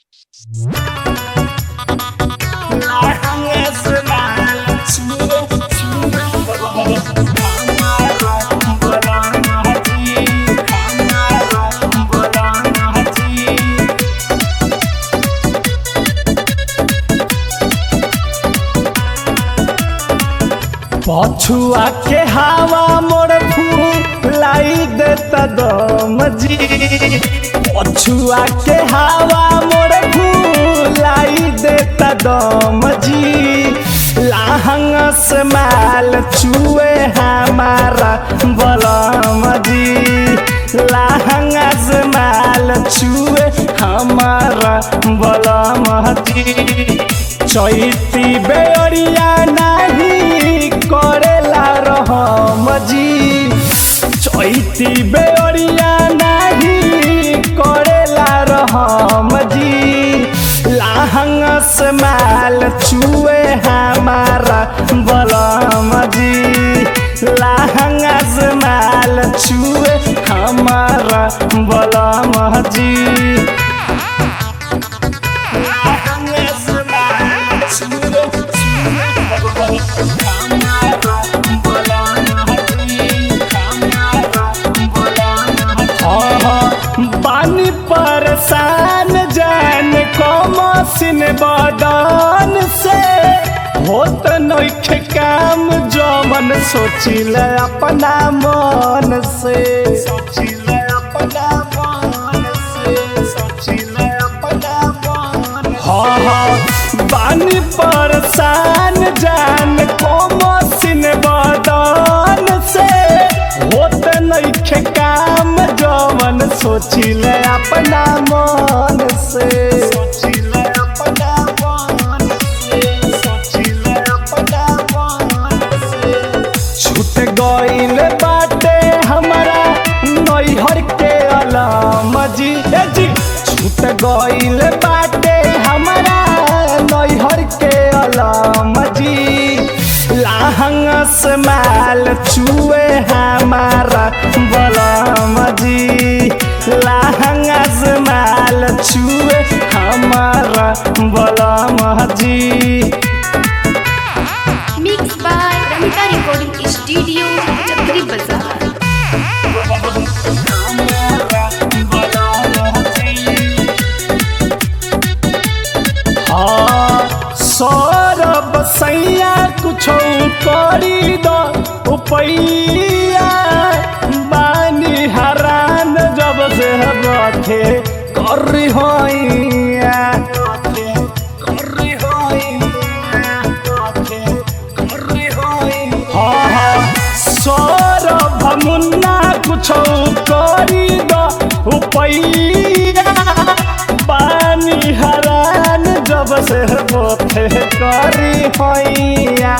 पछुआ के हवा मोर फूलाई देता दम जी पछुआ के हवा मोर फूलाई देता दम जी लाहंग से माल चुए हमारा बलम जी लाहंग से माल चुए हमारा बलम जी चैती बेरिया नहीं करेला रहम जी चैती बेरिया नहीं करेला रहम जी लाहंग से माल चुए हमारा बलम जी लाहंग से माल चुए हमारा बलम जी बानी परेशान जान कमसिन बदन से होत नइखे काम जमन सोचिल अपना मन से सोचिल अपना मन से सोचिल अपना मन हाँ हाँ बानी परेशान जान कमसिन बदन से होत नइखे काम जवन सोचिले अपना मन से सोचिले अपना मन से सोचिले अपना मन से छूट गइल बाटे हमारा नैहर के अलम जी ए जी छूट गइल बाटे हमारा नैहर के अलम जी लाहंग से माल चुए हमारा बलम जी लाहंग से माल चुए हमारा बलम जी Mixed by Ramita Recording Studio, Chakri Bazaar. हाँ सौरभ सैया कुछ करी दो उपैया बानी हरान जब से रखे कर होइया हाँ हाँ सौरभ मुन्ना कुछ करी दो उपैया बानी हरान जब से बोथे करी होइया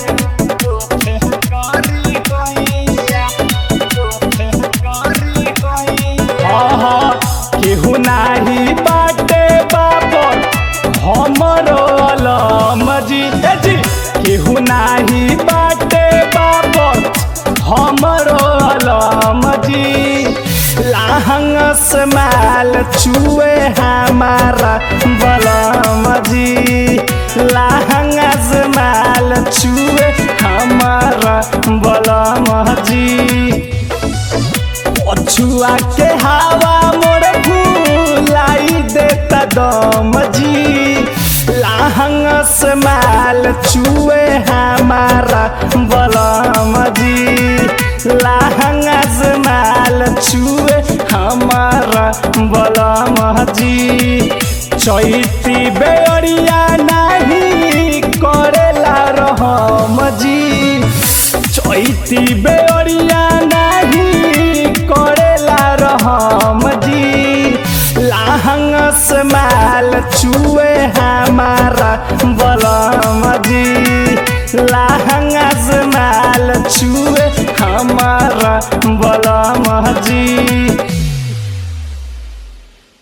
केहू नाही बाटे बाबर हमरो अलम जी ए जी केहू नाही बाटे बाबर हमरो अलम जी लाहंग से माल चुए हमारा बलम जी लाहंग से माल चुए हमारा बलम जी पछुआ के हवा मोर फूलाई देता दम जी लाहंग से माल चुए हमारा बलम जी लाहंग से माल चुए हमारा बलम जी चैती बेरिया नहीं करेला रहम जी चैती बेरिया नहीं करेला रहम जी लाहंग से माल चुए हमारा बलम जी लाहंग से माल चुए हमारा बलम जी